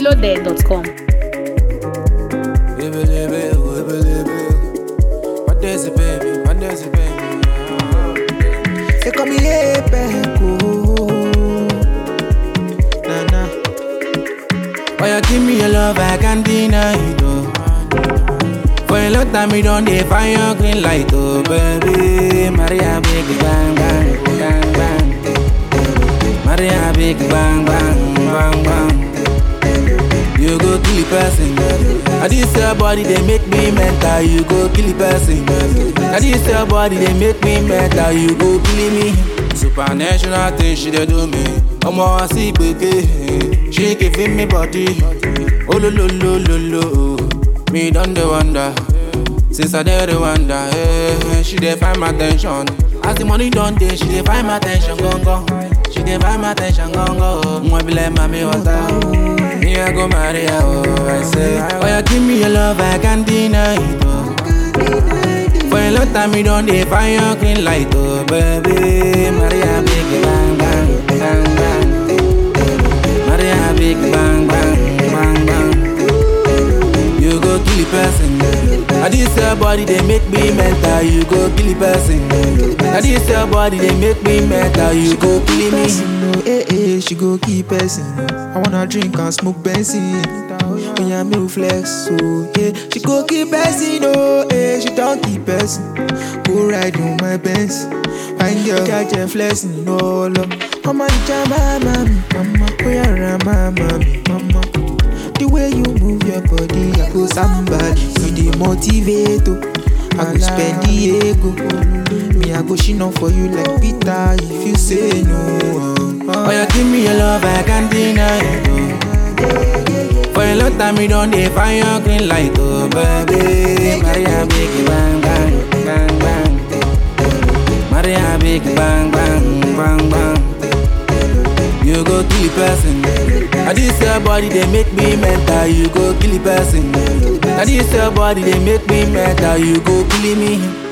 philode.com. Ebelebe, oh, ebelebe. What is it, baby? What is it, baby? They call me Apeco. Nah, nah. Oh, you give me your love, I can't deny it, oh. For a long time, you don't define your green light, oh, baby. Maria, big bang, bang, bang, bang. Maria, big bang, bang, bang, bang. You go kill the person. And this your body, they make me mental. You go kill the person. And this your body, they make me mental. You go kill me. Supernatural thing she dey do me. Ọmọ wa sí gbèké. She giving me body. Oh lo lo lo lo lo. Me don dey wonder. Since I dey dey wonder. Eh, she dey find my attention. As the money don dey, she dey find my attention gangan. She dey find my attention gangan. Nwa be like mami water. Me I go marry her, oh, I say Oh, you give me your love, I can't deny it, oh For a long time, you don't define your green light, oh, baby Maria, big bang, bang, bang, bang Maria, big bang, bang, bang, bang You go kill the person And this your body, they make me mental You go kill the person And this your body, they make me mental You go kill me Person, no, eh, eh, she go keep person. I wanna drink and smoke Benson. Oh, yeah, me flex, so yeah. She go keep person, oh, eh, she don't keep person. Go ride on my Benz. Fine girl, catch and flexing, no love. Mama, you jam, mama, mama, oh, yeah, mama, mama. The way you move your body, I go somebody. You the motivate, oh. I go spend the ego. Me, I go shine on for you like Peter if you say no. Oh, you give me your love, I can't deny it, oh. For a long time, you don't define your green light, oh, baby Maria, big bang, bang, bang, bang Maria, big bang, bang, bang, bang You go kill the person And this your body, they make me mental You go kill the person And this your body, they make me mental You go kill me